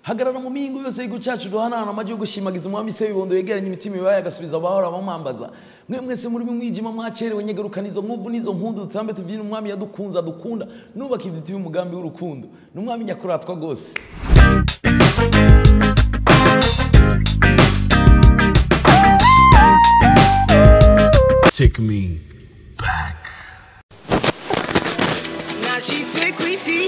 hagarara mu mihingo yose y'igihugu cyacu duhanahana amajwi yo gushimagiza umwami se w'ibondo yegeranye imitima ibaye agasubiza abahora bamwambaza mwe mwese muri mwijima mwacerewe nyegerukana izo nkovu n'izo mpundu dutambe tubyine umwami yadukunze adukunda nubaka idutiye umugambi w'urukundo ni umwami nyakuratwa rwose Take me back. Now she take we see.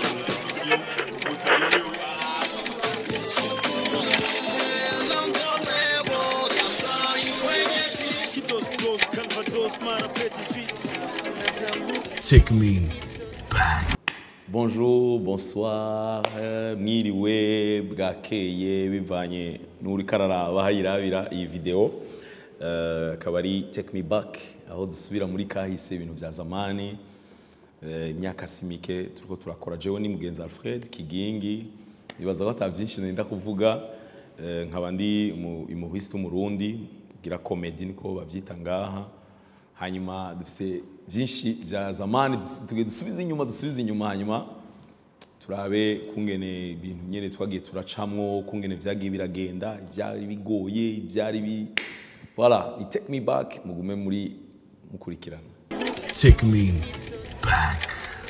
Take me back. bonjour bonsoir eh, mwiriwe bwakeye bivanye n'uri kararaba hayirabira iyi video Eh, akaba ari take me back aho dusubira muri kahise ibintu bya zamani Eh, imyaka si mike turiko turakora jewe ni mugenzi alfred kigingi nibaza ko ata byinshi nenda kuvuga Eh, nkaba ndi umu- umuhisi w'umurundi gira komedi niko babyita ngaha hanyuma dufite byinshi bya zamani dus- tugiye dusubize inyuma dusubize inyuma hanyuma turabe kungene ibintu nyene twagiye turacamwo kungene vyagiye biragenda ivyari bigoye ivyari bi voilà ni take me back mugume muri mukurikirana Take me back.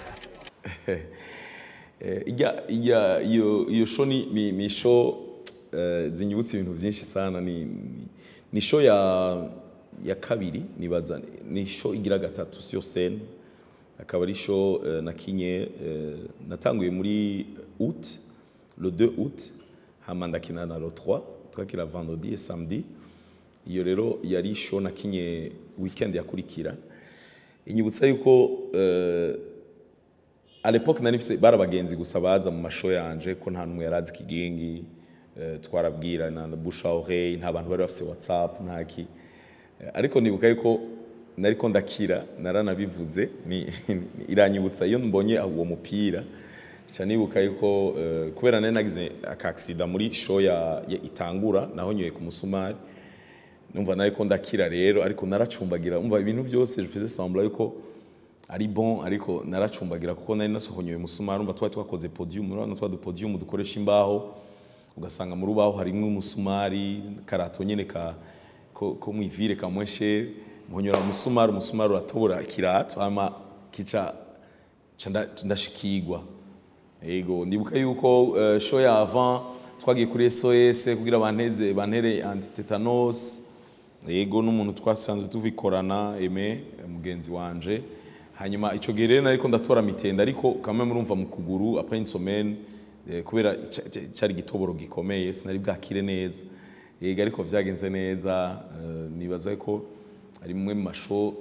Eh, ijya ijya iyo iyo show ni ni, ni show eh, zinyibutsa ibintu byinshi sana ni ni, ni show ya ya kabiri nibaza ni show igira gatatu sio scene akaba ari show eh, nakinye eh, natanguye muri août le 2 août hama ndakina na le 3 twakira vendredi et samedi iyo rero yari show nakinye weekend yakurikira inyibutsa yuko eh, à l'époque nari mfise bari abagenzi gusa baza mu masho yanje ko nta numwe yarazi kigingi eh, twarabwirana na bouche à oreille nta bantu bari bafise whatsapp ntaki Eh, ariko nibuka yuko nariko ndakira naranabivuze ni iranyibutsa iyo mbonye uwo mupira ca nibuka yuko eh, kubera nari nagize aka accident muri show ya, ya itangura naho nyoye ku musumari numva nariko ndakira rero ariko naracumbagira umva ibintu byose bifize sembla yuko ari bon ariko naracumbagira kuko nari nasohonyoye umusumari umva twari twakoze podium urabona twa podium dukoresha imbaho ugasanga mu rubaho harimwo umusumari karato nyene ka ko, ko mwivire kamweshe muhonyora umusumari umusumari uratobora ikirato hama kica ca nda- ndashikirwa Ego, ndibuka yuko uh, show ya avant twagiye kuri SOS kugira banteze bantere antitetanus. Ego n'umuntu twasanzwe tubikorana Aime mugenzi wanje. Hanyuma ico gihe rero nariko ndatora mitenda ariko kamwe murumva mu kuguru après une semaine eh, kubera ca- ca- cari gitoboro gikomeye sinari bwakire neza. Ego ariko vyagenze neza uh, nibaza ko ari mwe mu mashow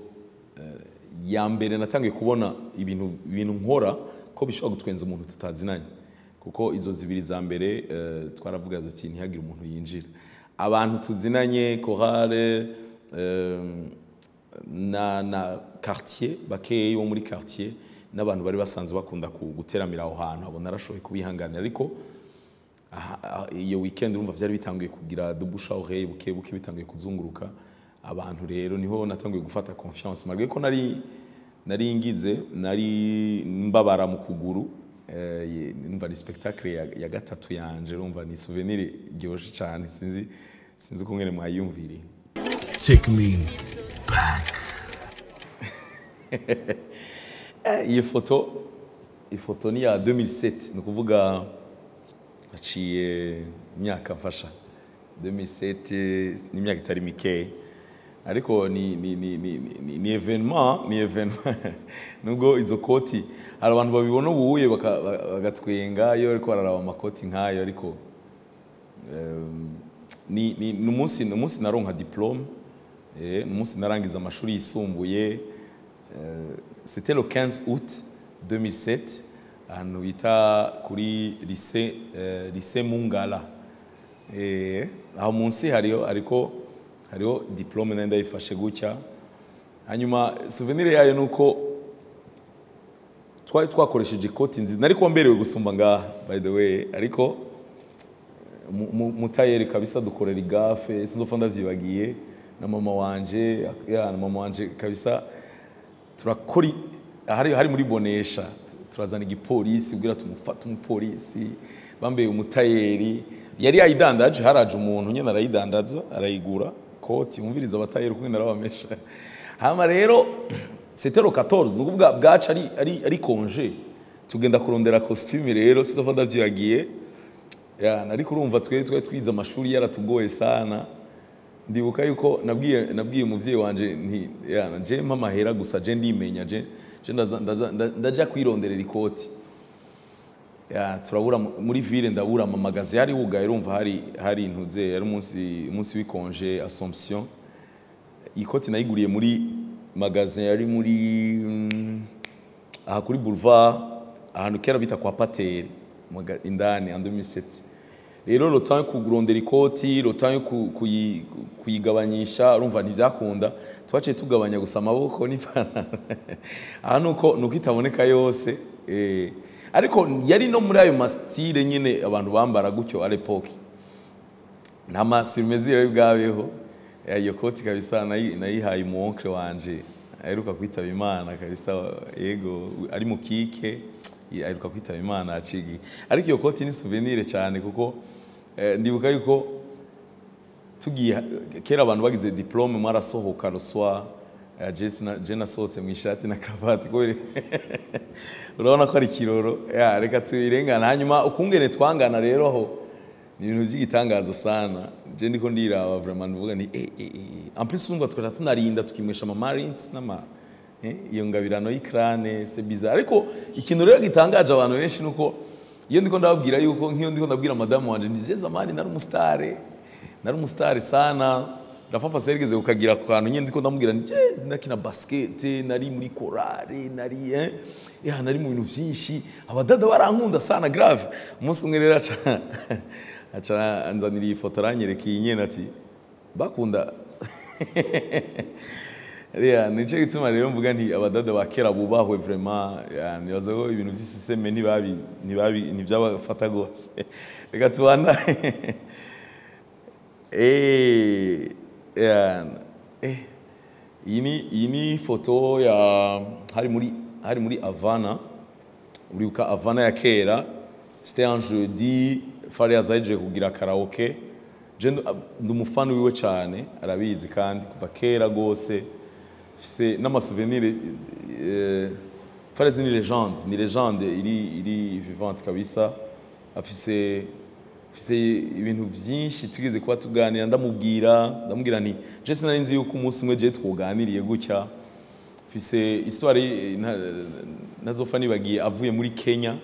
ya mbere natangiye kubona ibintu ibintu nkora ko bishobora gutwenza umuntu tutazinanye kuko izo zibiri za mbere eh, twaravuga duti ntihagire umuntu yinjira abantu tuzinanye chorale eh, na na quartier bakeyi bo muri quartier n'abantu bari basanzwe bakunda ku- guteramira aho hantu abo narashoboye kubihanganira ariko aha- aha- iyo weekend urumva byari bitanguye kugira dubusha oreille buke buke bitanguye kuzunguruka abantu rero niho natanguye gufata confiance malgré ko nari nari ngize nari mbabara mu kuguru eh, ye- numva ni spectacle ya, ya gatatu yanje urumva ni souvenir ryoshe cyane sinzi sinzi uko ngene mwayumviriye Take me back. Eh, iyi foto iyi foto ni ya 2007 ni ukuvuga haciye imyaka mfasha 2007 ni imyaka itari mikeya ariko ni ni ni ni ni, ni evenement ni evenement nubwo izo koti hari abantu babibona ubuye baka- bagatwenga iyo ariko bararaba amakoti nk'ayo ariko em, ni ni ni umunsi ni umunsi naronka diplome eh, ni umunsi narangiza amashuri yisumbuye Euh, c'était le 15 août 2007 ahantu bita kuri lycée euh, lycée Mungala eh aho munsi hariho ariko hariho diplome nenda yifashe gutya hanyuma souvenir yayo nuko twari twakoresheje ikoti nziza nari kuba mberewe gusumba ngaha by the way ariko mu- mu- mutayeri kabisa dukorera igafe sinzopfa ndavyibagiye na mama wanje ya na mama wanje kabisa turakora i- hari hari muri bonesha tu- turazana igipolisi kugira tumufate umupolisi bambaye umutayeri yari yayidandaje haraje umuntu nyine arayidandaza arayigura koti wumviriza abatayeri kumwe narabamesha hama rero setero 14 ni ukuvuga bwacu ari ari ari konje tugenda kurondera costume rero sizo ndavyibagiye ya nari kurumva twe twe twize amashuri yaratugoye sana ndibuka yuko nabwiye nabwiye umuvyeyi wanje nti ya je mpa mahera gusa je ndimenya je je ndaza- ndaza- nda- ndaja kwironderera ikoti ya turabura mu- muri ville ndabura ama magasin yari wugaye urumva hari hari intuze yari umunsi umunsi w'ikonje Assomption ikoti nayiguriye muri magasin yari muri mm, aha kuri boulevard ahantu kera bita kwa pateri maga- indani en 2007 rero le temps yo kurondera ikoti le temps yo ku- kuyi- kuyigabanyisha urumva ntibyakunda twaciye tugabanya gusa amaboko n'ipantaro aha nuko nuko itaboneka yose eh, ariko yari no muri ayo masitire nyine abantu bambara gutyo à l'époque nta masirimezire yari bwabeho Eh, iyo koti kabisa nayi- nayihaye umu onkle wanje aheruka kwitaba imana kabisa yego ari mu kike aheruka kwitaba imana acigi ariko iyo koti ni souvenir cyane kuko eh, ndibuka yuko tugiye kera abantu bagize diplome mwarasohoka ruswa je nasohotse mu ishati na karavati kubera urabona ko ari kiroro ya reka tuyirengana hanyuma ukungene twangana rero aho ni ibintu by'igitangaza sana je ndiko ndiraba vraiment nuvuga ni eh eh eh en plus umva twara tunarinda tukimwesha ama marines n'ama eh, iyo ngabirano y'ikrane c'est bizarre ariko ikintu rero gitangaje abantu benshi nuko iyo ndiko ndababwira yuko nk'iyo ndiko ndabwira madamu wanje ni je zamani nari umusitare nari umusitari sana Rafa serigeze kukagira ku kantu nyine ndiko ndamubwira nti je nakina basket nari muri korale nari eh ya nari mu bintu byinshi abadada barankunda sana grave umunsi umwe rero aca aca anzanira iyi foto aranyereka iyi nyene ati bakunda ya nico gituma rero mvuga nti abadada ba kera bubahwe vraiment ya nibaza ko ibintu by'isiseme ntibabi ntibabi ntibyabafata gose reka tubanda eh ya eh iyi ni iyi ni foto ya hari muri hari muri Havana uribuka Havana ya kera c'était un jeudi fari yazaje kugira karaoke je ndu- ndi umufana wiwe cyane arabizi kandi kuva kera gose fise n'amasouvenir eh, Fares ni legende ni legende iri iri vivante kabisa afise afise ibintu byinshi tugeze kuba tuganira ndamubwira ndamubwira nti je sinari nzi yuko umunsi umwe je twoganiriye gutya fise histoire nta- ntazopfa nibagiye avuye muri Kenya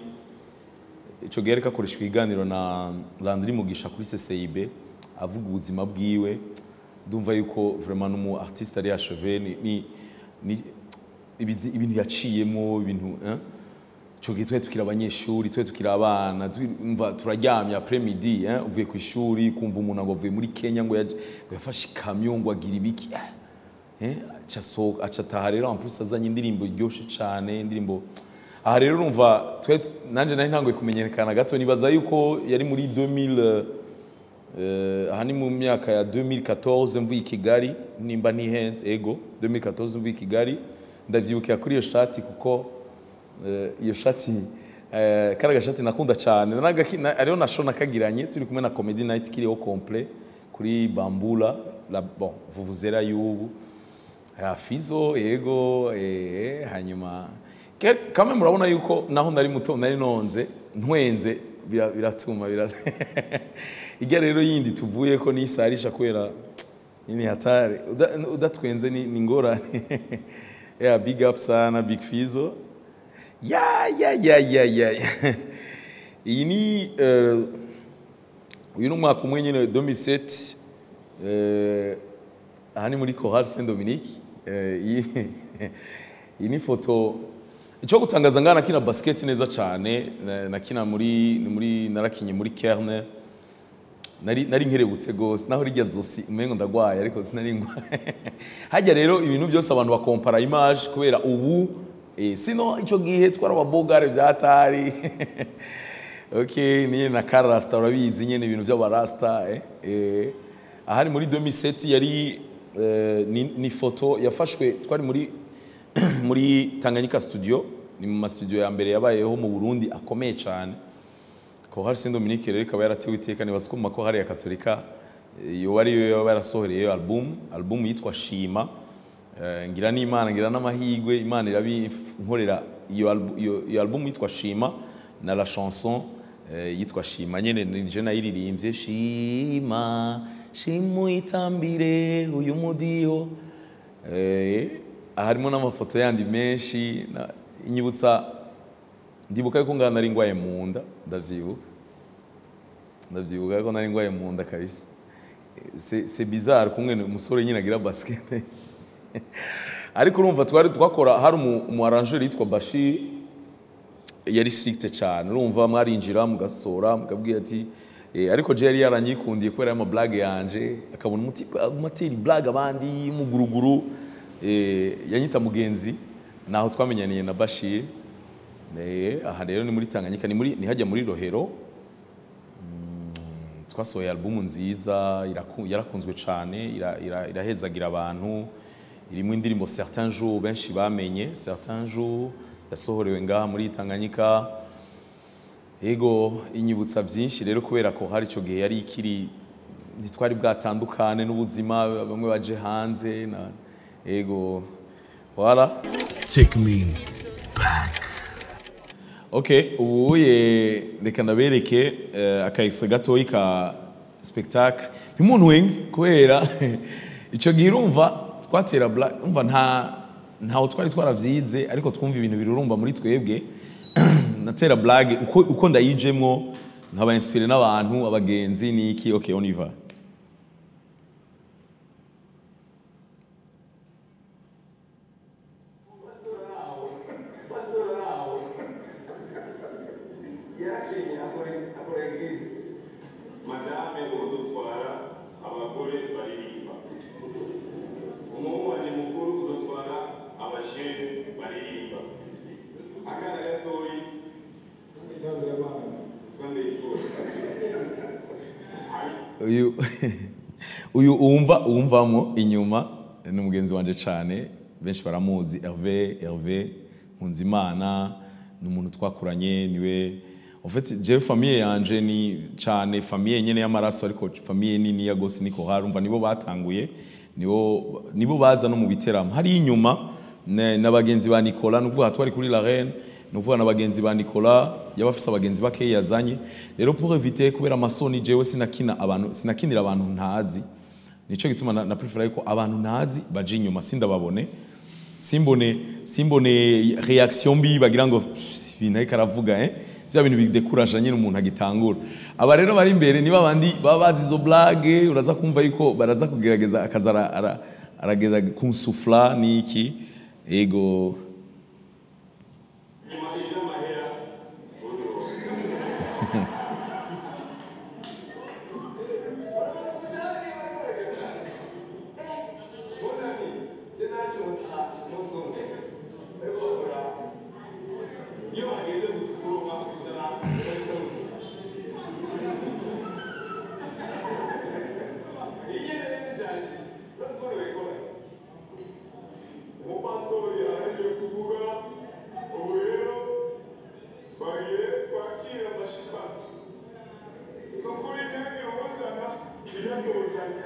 ico gihe ariko akoreshwa ikiganiro na Landry Mugisha kuri CCIB avuga ubuzima bwiwe ndumva yuko vraiment n'umu artiste ari achevé ni, ni, ni ibizi- ibintu yaciyemo ibintu hein? ico gihe twari tukiri abanyeshuri twari tukiri abana twumva turaryamye après midi hein? uvuye ku ishuri kumva umuntu ngo avuye muri Kenya ngo yaje- ngo yafashe ikamyo ngo agira ibiki eh? Eh, aca asohoka aca ataha rero en plus azanye indirimbo iryoshe cyane indirimbo aha rero urumva twe nanjye nari ntanguye kumenyekana gato nibaza yuko yari muri 2000 eh, aha ni mu myaka ya 2014 mvuye i Kigali nimba ntihenze ego 2014 mvuye i Kigali ndabyibukira kuri iyo shati kuko eh, iyo shati eh, kari agashati nakunda cyane Naragaki- na- ariho na show nakagiranye turi kumwe na comedy night kiriho complet kuri bambula la bon vuvuzera y'ubu ya fizo yego eh, hanyuma Ke- kame murabona yuko naho nari muto nari nonze ntwenze bira- biratuma bira ijya rero yindi tuvuye ko nisarisha kubera ini hatari Uda- udatwenze ni ni ngorane ya big up sana big fizo ya ya ya ya ya iyi ni eh, uyu ni umwaka umwe nyine 2007 eh, aha ni muri Chorale Saint Dominique eh, iyi iyi ni foto icyo gutangaza ngana nakina basket neza cyane na- nakina muri ni muri narakinye muri Kerne nari nari nkerebutse gose naho rijya zosi umengo ndagwaye ariko sinari ngwaye hajya rero ibintu byose abantu bakompara image kubera ubu eh, sino ico gihe twara ababogare byatari okay ni na karasta urabizi nyene ibintu by'abarasta eh, eh ahari muri 2007 yari eh, ni, ni foto yafashwe twari muri muri Tanganyika studio ni mu ma studio ya mbere yabayeho mu Burundi akomeye cyane kohari saint dominique rero ikaba yaratewe iteka nibaza ko mu makohari ya katolika iyo ari yo yaba yarasohoreye iyo album album yitwa shima Eh, ngira n'imana ngira n'amahigwe imana irabinkorera iyo albu- iyo- iyo album yitwa shima na la chanson eh, yitwa shima nyene nije nayiririmbye shima shima uyitambire uyu mudiho Eh, harimo n'amafoto yandi menshi na- inyibutsa ndibuka yuko ngana nari ngwaye mu nda ndavyibuka ndavyibuka yuko nari ngwaye mu nda kabisa c'est c'est bizarre kumwe umusore nyine agira basket ariko urumva twari twakora hari umu, umu arrangeur yitwa Bashir yari strict cyane urumva mwarinjira mugasora mukabwira ati eh, ariko je yari yaranyikundiye kubera ama blague yanje akabona umuti amateri blague abandi muguruguru eh, yanyita mugenzi naho twamenyaniye na Bashir eh, aha rero ni muri Tanganyika ni muri ni hajya muri Rohero twasohoye albumu nziza iraku- yarakunzwe cyane ira- ira- irahezagira abantu irimo indirimbo certains jours benshi bamenye certains jours yasohorewe ngaha muri Tanganyika ego inyibutsa byinshi rero kubera ko hari icyo gihe yari ikiri ntitwari bwatandukane n'ubuzima bamwe baje hanze na ego voilà Take me back. ok ubu ye reka nabereke eh, akayisa gatoyi ka spectacle ntimunwenge kubera icyo gihe urumva twatera bla umva nta ntaho twari twaravyize ariko twumva ibintu birurumba muri twebwe natera blague uko, uko ndayijemwo nkaba inspire n'abantu abagenzi niki ok on y va yakinye akora eglise madame uzotwara abagore baririmba umuhungu wanjye mukuru uzotwara abashefu baririmba akana gatoyi sunday school uyu uyu uwumva uwumvamo inyuma ni umugenzi wanje cyane benshi baramuzi Hervé Hervé Nkunzimana ni umuntu twakuranye niwe en fait jewe famille yanje ni cyane famille nyene y'amaraso ariko famille nini ya gose niko harumva nibo batanguye nibo nibo baza no mu biteramo hari inyuma ne- n'abagenzi ba Nicolas nuvuga twari kuri la reine nuvuga n'abagenzi ba Nicolas yabafise abagenzi bake yazanye rero pour éviter kubera amasoni jewe sinakina abantu sinakinira abantu ntazi nico gituma na, na prefer yuko abantu ntazi baje inyuma sindababone simbone simbone reaction mbi bagira ngo "Pff, ibintu ariko aravuga eh bya bintu bidekuraje nyine umuntu agitangura aba rero bari imbere niba abandi baba bazi izo blague uraza kumva yuko baraza kugerageza akaza ara- ara- arageza kunsufla niki ego nyuma iby'amahera iyo hageze gukurwa kuzana umupasitori yaje kuvuga ubu rero twagiye twakira amashipa ni ukuri ntihagire ubuzana ibiyatuzanya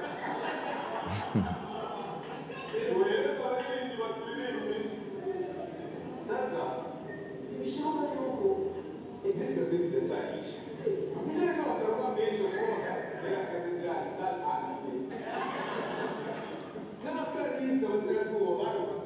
ubu rero twaririmba turirimbe sasa ibishoboka yuko iminsi gatolika isanisha nijoro z'abagabo menshi usohoka yari akazegerani saa tanu n'amakararisi abazirazuba barubase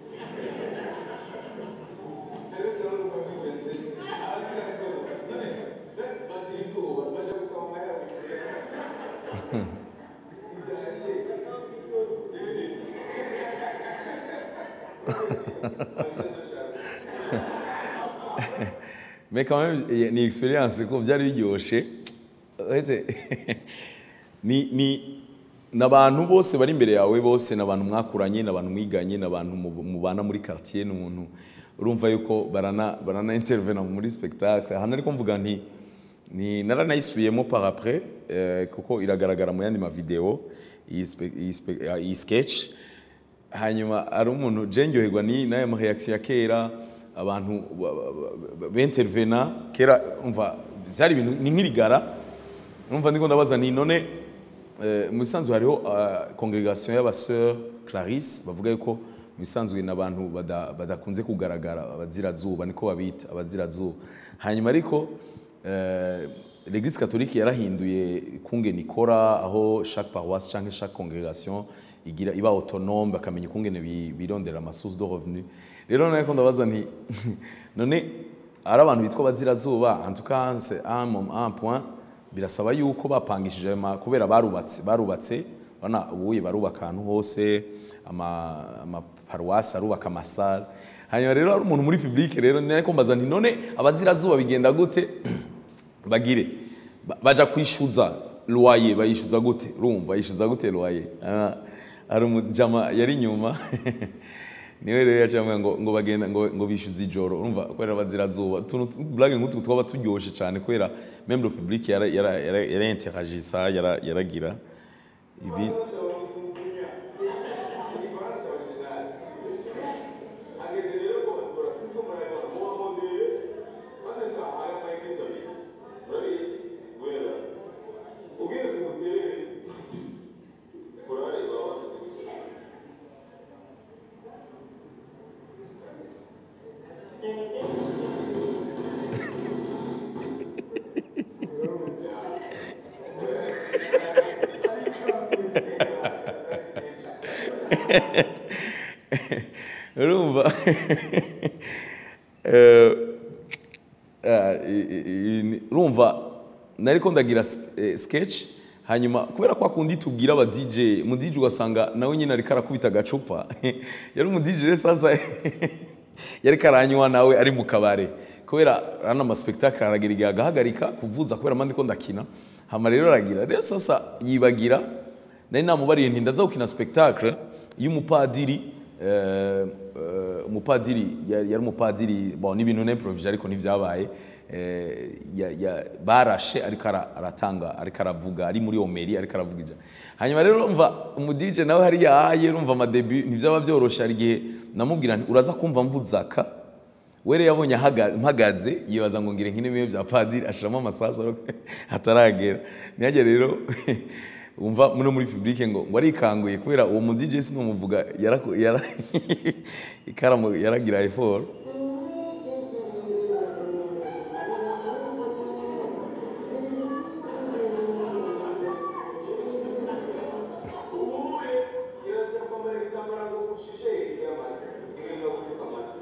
mais quand même eh, ni experience ko byari biryoshe uretse ni ni n'abantu bose bari imbere yawe bose n'abantu mwakuranye n'abantu mwiganye n'abantu mu- mubana muri quartier n'umuntu urumva yuko barana barana intervena muri spectacle hano ariko mvuga nti ni naranayisubiyemo par après eh, kuko iragaragara mu yandi ma video iyi spe- iyi spe- ah, iyi sketch hanyuma ari umuntu je ndyoherwa ni n'aya ma reaction ya kera abantu ba- ba- ba- bentervena kera umva byari ibintu ni nk'irigara numva ndiko ndabaza ni none eh, mu bisanzwe hariho uh, congregation y'abaseur Clarisse bavuga yuko mu bisanzwe n'abantu bada- badakunze kugaragara abazirazuba niko babita abazirazuba hanyuma ariko eh, l'église catholique yarahinduye kungene ikora aho chaque paroisse canke chaque congregation igira iba autonome bakamenya ukungene bi- birondera ama source de revenu rero nako ndabaza nti none ari abantu bitwa abazirazuba en tout cas c'est un moment un point birasaba yuko bapangishije ayo ma- kubera barubatse barubatse urabona ubuye barubaka ahantu hose ama amaparuwasi arubaka amasare hanyuma rero hari umuntu muri public rero niko mbaza nti none abazirazuba bigenda gute bagire Ba- baja kwishyuza loyer bayishyuza gute urumva bayishyuza gute loyer Ah, hari umujama yari inyuma niwe rero yaciye ngo ngo bagenda ngo ngo bishyuze ijoro urumva kubera abazirazuba utuntu tu- blague nk'utu twaba turyoshe cyane kubera même le public yara yara yara yara interagissa yara yaragira ibi ageze rero ko batubura sinzi ko murabibona muba modere maze nzahara amayegezo abiri murabizi guhera ubwire ku muterere urareba wakoze gutya urumva Eh, ah, i- i- i- urumva nariko ndagira s- eh, sketch hanyuma kubera kwa kundi tubwira aba DJ mu DJ ugasanga nawe nyine ariko arakubita agacupa yari umu DJ rero sasa yari karanywa nawe ari mu kabare kubera rano ama spectacle aragira igihe agahagarika kuvuza kubera mandi ko ndakina hama rero aragira rero sasa yibagira nari namubariye nti ndaza gukina spectacle y'umupadiri eh, eh, umupadiri yari yari umupadiri bon n'ibintu n'improvise ariko ntivyabaye eh, ya- ya- barashe ariko ara- aratanga ariko aravuga ari muri omeri ariko aravuga ija hanyuma rero urumva umudije nawe hari yahaye urumva amadebi ntivyaba vyoroshe hari igihe namubwira nti uraza kumva mvuzaka were yabonye ahaga- mpagaze yibaza ngo ngire nk'intebe bya padiri ashiramo amasasu ariko ataragera ntihagere rero wumva muno muri publike ngo ngo arikanguye kubera uwo mu DJ sinumuvuga yaraku- yara ikaramu yaragira effort ubuye kirazira kwambara igitambaro ngo ushishe amazi igenda gupfuka amatwi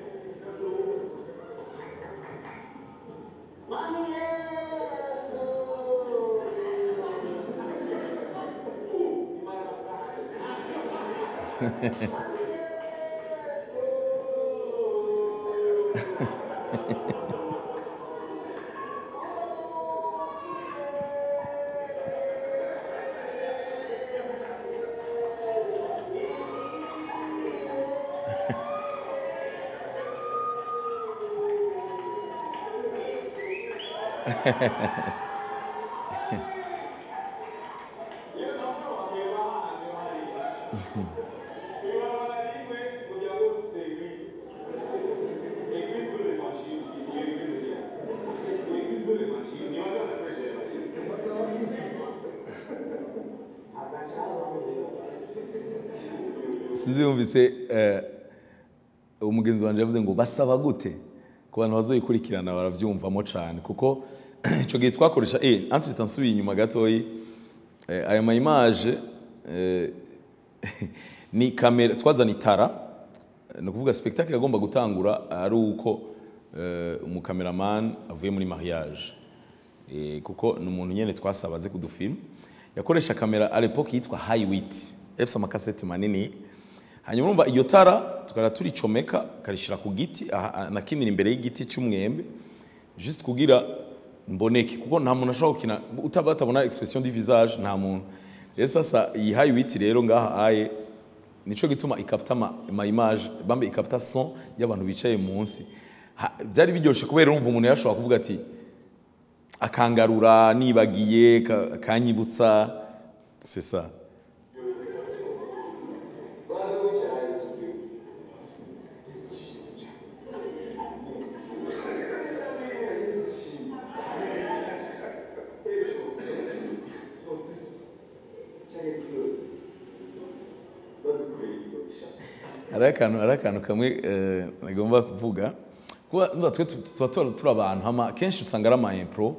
sinzi yumvise eh, umugenzi wanjye yavuze ngo basaba gute ku bantu bazoyikurikirana baravyumvamo cyane kuko ico gihe twakoresha eh entre temps nsubiye inyuma gatoyi eh, aya ma image eh, ni kamera twazana itara ni ukuvuga spectacle yagomba gutangura ari uko eh, umukameraman avuye muri mariage Eh, kuko ni umuntu nyene twasaba aze kudufilm yakoresha kamera à l'époque yitwa Highwit efise amakaseti manini hanyuma urumva iryo tara tukara turicomeka karishira ku giti aha- aha- nakinira imbere y'igiti cy'umwembe juste kugira mboneke kuko nta muntu ashobora gukina utaba batabona expression du visage nta muntu rero sasa iyi Highwit rero ngaha aye nico gituma ikapta ma, ma image bambe ikapta son y'abantu bicaye munsi Ha- byari biryoshe kubera urumva umuntu yashobora kuvuga ati akangarura nibagiye ka- akanyibutsa c'est ça Thank hari akantu hari akantu kamwe eh, nagomba kuvuga kuba nuba twe tu- tuba tuba turi abantu hama kenshi usanga ari ama impro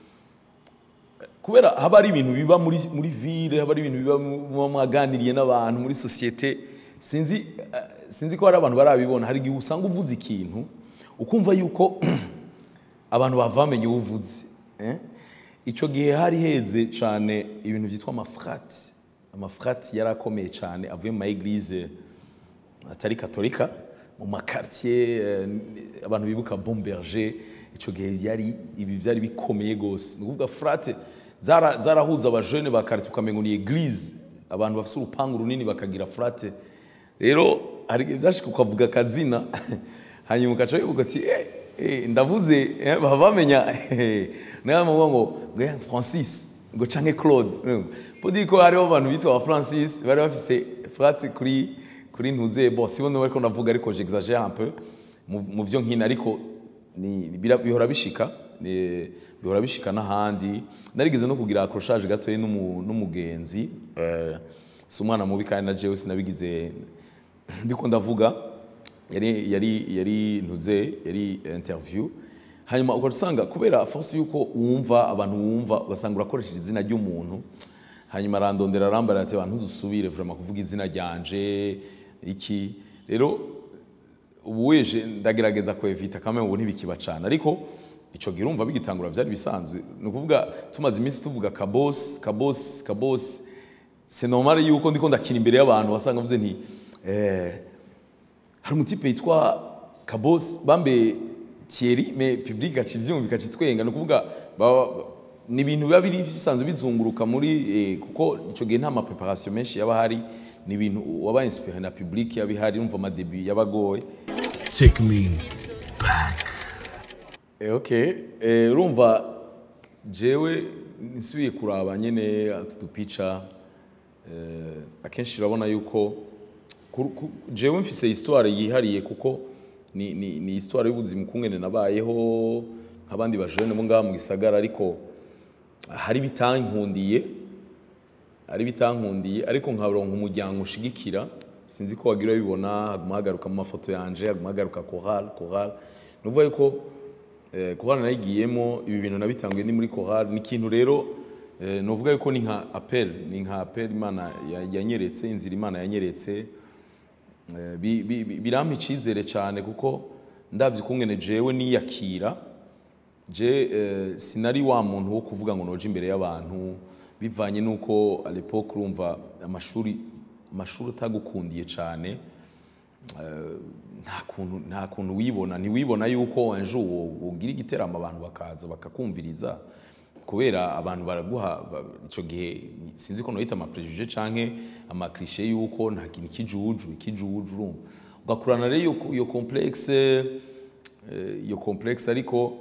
kubera haba hari ibintu biba muri muri ville haba hari ibintu biba mu- muba mwaganiriye n'abantu muri societe sinzi eh, sinzi ko hari abantu barabibona hari igihe usanga uvuze ikintu ukumva yuko abantu bava bamenye uwo uvuze eh? ico gihe hari heze cyane ibintu byitwa amafrati amafrati yari akomeye cyane avuye mu ma eglise atari katolika mu makartier eh, abantu bibuka bomberger icyo gihe yari ibi byari bikomeye gose ni ukuvuga frate zara- zarahuza abajene ba quartier ukamengo ni eglise abantu bafite urupangu runini bakagira frate rero hari igihe byashika ukavuga akazina hanyuma ugaca wibuka ati eh, eh, ndavuze eh, baba bamenya nawe muvuga ngo ngo eh, Francis ngo canke Claude podi ko hariho abantu bitwa ba Francis bari bafise frate kuri kuri ntuze bo sibona bariko navuga ariko j'exagère un peu mu mu vyo nkina ariko ni bira- bihora bishika ni- bihora bishika n'ahandi narigeze no kugira accrochage gatoyi n'umu- n'umugenzi eh, si umwana mubi kandi na jewe sinabigize ndiko ndavuga yari yari yari ntuze yari interview hanyuma ugaca usanga kubera force yuko wumva abantu wumva ugasanga urakoresheje izina ry'umuntu hanyuma arandondera arambara ati abantu ntuzusubire vraiment kuvuga izina ryanje iki rero ubu weje ndagerageza kwevita kamwe ubu ntibikiba cyane ariko ico gihe urumva bigitangura byari bisanzwe ni ukuvuga tumaze iminsi tuvuga kabosi kabosi kabosi c'est normal yuko ndiko ndakina imbere y'abantu wasanga mvuze nti eh, hari umutipe yitwa kabosi bambe Thierry mais public gaca ivyumva gaca itwenga ni ukuvuga baba- ni ibintu biba biri bisanzwe bizunguruka muri eh, kuko ico gihe nta ma preparation menshi yaba hari ni ibintu waba inspiré na public yaba ihari umva ama debut yabagoye Take me back. Eh, okay eh, urumva jewe nisubiye kuraba nyene utu dupica eh, akenshi urabona yuko ku- ku- jewe mfise histoire yihariye kuko ni, ni, ni histoire y'ubuzima ukungene nabayeho nk'abandi bajene bo ngaha mu gisagara ariko hari bitankundiye ari bitankundiye ariko nkaronka umuryango ushigikira sinzi ko wagira bibona haguma hagaruka mu mafoto yanje haguma hagaruka chorale chorale nuvuga yuko eh, chorale nayigiyemo ibi bintu nabitanguye ni muri chorale ni ikintu rero eh, nuvuga yuko ni nka appel ni nka appel imana ya- yanyeretse inzira imana yanyeretse Eh, bi- bi- bi- birampa icizere cyane kuko ndabye ukungene jewe niyakira je eh, sinari wa muntu wo kuvuga ngo noje imbere y'abantu bivanye nuko à l'époque urumva amashuri amashuri utagukundiye cyane eh, nta kuntu nta kuntu wibona ntiwibona yuko ejo ugira igiteramo abantu bakaza bakakumviriza kubera abantu baraguha ba- ico gihe sinzi ko noyita ama préjugé canke ama cliché yuko nta kintu kijuju ikijuju urumva ugakurana rero iyo- iyo complexe eh, iyo complexe ariko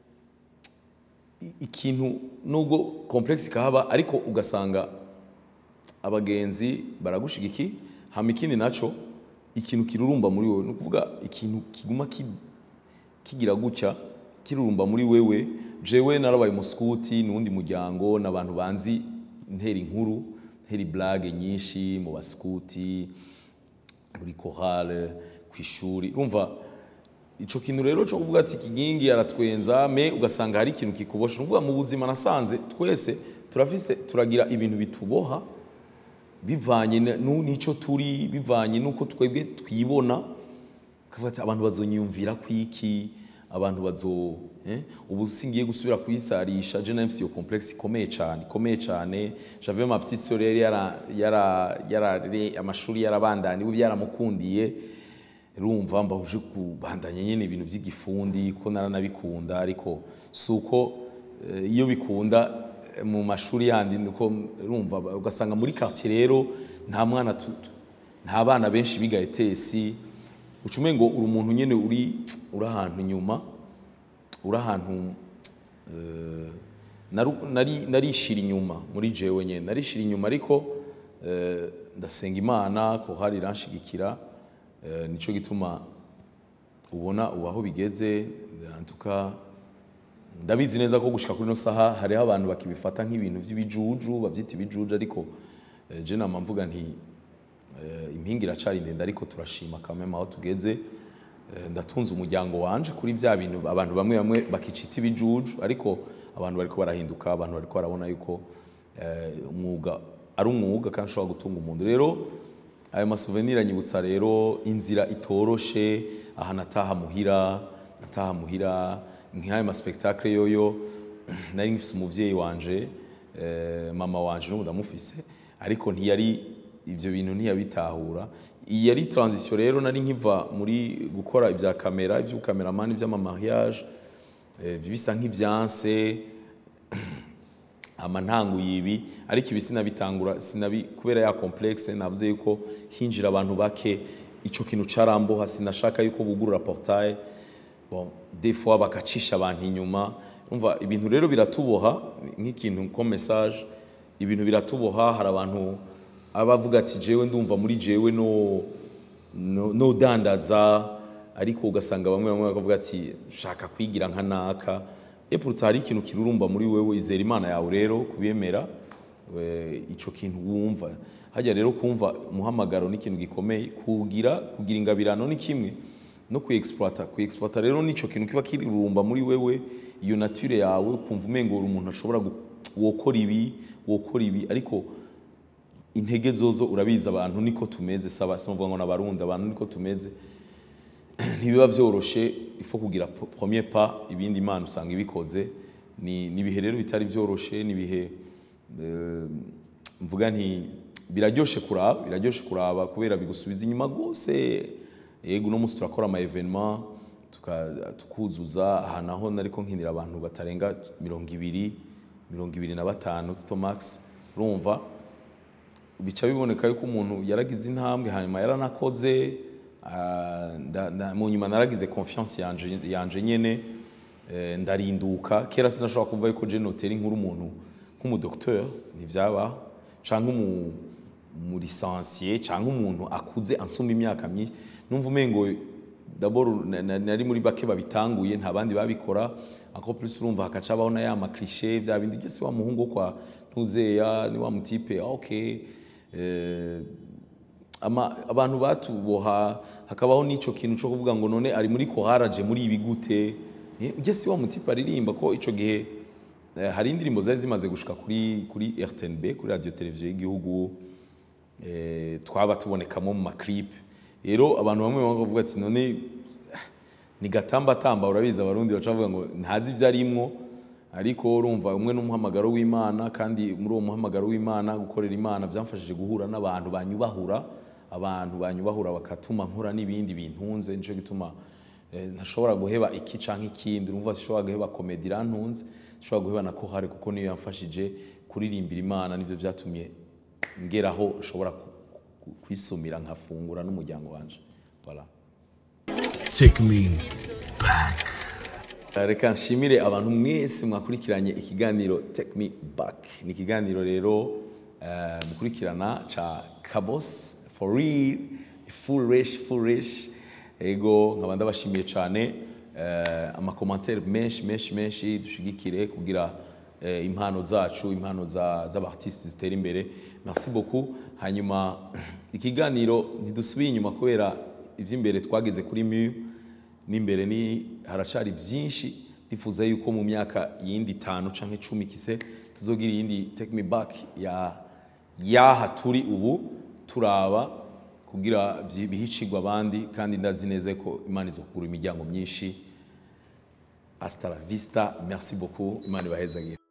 i- ikintu nubwo complexe ikahaba ariko ugasanga abagenzi baragushigiki hama ikindi naco ikintu kirurumba muri wewe ni ukuvuga ikintu kiguma ki- kigira gutya kirurumba muri wewe jewe narabaye umuskuti n'uwundi muryango n'abantu banzi ntera inkuru ntera blague nyinshi mu baskuti muri chorale ku ishuri urumva ico kintu rero cyo kuvuga ati kigingi aratwenza me ugasanga hari ikintu kikubosha uvuga mu buzima nasanze twese turafise turagira ibintu bituboha bivanye na- nu- n'ico turi bivanye nuko twebwe twibona kavuga ati abantu bazonyiyumvira kwiki abantu bazo eh? ubu singiye gusubira kuyisarisha je nafise iyo complexe ikomeye cyane ikomeye cyane j'avais ma petite sœur yari yara yara yara amashuri yarabandanye ubu byaramukundiye rumva mbahuje kubandanya nyine ibintu by'igifundi ko naranabikunda ariko si uko eh, iyo bikunda eh, mu mashuri yandi niko rumva ba- ugasanga muri quartier rero nta mwana tu- tu- nta bana benshi biga etesi ucume ngo uri umuntu nyine uri uri ahantu inyuma uri ahantu eh, naru- nari narishira inyuma muri jewe nyine narishira inyuma ariko eh, ndasenga imana ko hari iranshigikira eh, nico gituma ubona ubu aho bigeze antuka ndabizi neza ko gushika kuri no saha hariho abantu bakibifata nk'ibintu by'ibijuju bavyita ibijuju ariko eh, je nama mvuga nti Eh, impinga iracari ndende ariko turashima kameme aho tugeze Eh, ndatunze umuryango wanje kuri bya bintu abantu bamwe bamwe bakicita ibijuju ariko abantu bariko barahinduka abantu bariko barabona yuko eh, umwuga ari umwuga kandi ushobora gutunga umuntu rero ayo masouvenir anyibutsa rero inzira itoroshe aha nataha muhira nataha muhira nk'ayo maspektakle yoyo nari ngifise umuvyeyi wanje eh, mama wanje n'ubu ndamufise ariko ntiyari ivyo bintu ntiyabitahura iyi yari transition rero nari nkiva muri gukora ibya kamera ivy'ukameramani ivy'amamariage eh, bisa nk'ivyanse ama ntanguye ibi ariko ibi sinabitangura sinabi kubera ya complexe navuze yuko hinjira abantu bake ico kintu caramboha sinashaka yuko bugurura portail bon des fois bakacisha abantu inyuma umva ibintu rero biratuboha nk'ikintu ko message ibintu biratuboha hari abantu abavuga ati jewe ndumva muri jewe no no, no dandaza ariko ugasanga bamwe bamwe bakavuga ati shaka kwigira nka naka et pourtant hari ikintu kirurumba muri wewe izera imana yawe rero kubiyemera we- ico kintu wumva hajya rero kumva umuhamagaro n'ikintu gikomeye kugira kugira ingabirano ni kimwe no kuexploita kuexploita rero nico kintu kiba kirurumba muri wewe iyo nature yawe ukumva umengo uri umuntu ashobora gu- wokora ibi wokora ibi ariko intege zozo urabizi abantu niko tumeze saba sinovuga ngo nabarundi abantu niko tumeze ntibiba vyoroshe ifo kugira po- premier pas ibindi imana usanga ibikoze ni ni ibihe rero bitari vyoroshe ni ibihe eh, mvuga nti biraryoshe kuraba biraryoshe kuraba kubera bigusubiza inyuma gose yego uno munsi turakora ama evenement tuka- tukuzuza aha naho nariko nkinira abantu batarenga mirongo ibiri mirongo ibiri na batanu tuto max urumva bica biboneka yuko umuntu yaragize intambwe hanyuma yaranakoze ah, nda- nda- mu nyuma naragize confiance yanje, yanje nyene eh, ndarinduka kera sinashobora kumva yuko je notera inkuru umuntu nk'umudokteur ntivyabaho canke umu umurisansiye canke umuntu akuze ansumba imyaka myinshi numva umengo d'abord na- na- nari muri bake babitanguye nta bandi babikora encore plus urumva hakaca habaho na ya maklishe vya bindi byose wa muhungu wo kwa ntuzeya ni wa mutipe ah, okay eh, ama, abantu batuboha hakabaho n'ico kintu co kuvuga ngo none ari muri koharaje muri ibi gute Eh, ujye si wa mutipe aririmba ko ico gihe eh, hari indirimbo zari zimaze gushika kuri kuri RTNB kuri radio televiziyo y'igihugu eh, twaba tubonekamo mu maclip rero abantu bamwe bamwe bavuga ati none ah, ni gatambatamba urabizi abarundi baca bavuga ngo ntazi ibyo arimwo ariko urumva umwe n'umuhamagaro w'imana kandi muri uwo muhamagaro w'imana gukorera imana byamfashije guhura n'abantu banyubahura abantu banyubahura bakatuma nkora n'ibindi bintunze nico gituma eh, ntashobora guheba iki canke ikindi urumva sishobora guheba komedi irantunze sishobora guheba na kohare kuko niyo yamfashije kuririmbira imana nivyo vyatumye ngeraho nshobora ku- ku- kwisumira nkafungura n'umuryango wanje voilà. Take me back. reka nshimire abantu mwese mwakurikiranye ikiganiro take me back ni ikiganiro rero eh, mukurikirana ca kabos for real full resh full resh ego nkaba ndabashimiye cyane eh, amakomantere menshi menshi menshi dushigikire kugira eh, impano zacu impano za- z'abartiste zitera imbere merci beaucoup hanyuma ikiganiro ntidusubiye inyuma kubera ivy'imbere twageze kuri miyu n'imbere ni haracari byinshi ndifuza yuko mu myaka yindi itanu canke icumi kise tuzogira iyindi take me back ya yaha turi ubu turaba kugira byi- bihicigwa abandi kandi ndazi neza ko imana izokugura imiryango myinshi hasta la vista merci beaucoup imana ibahezagire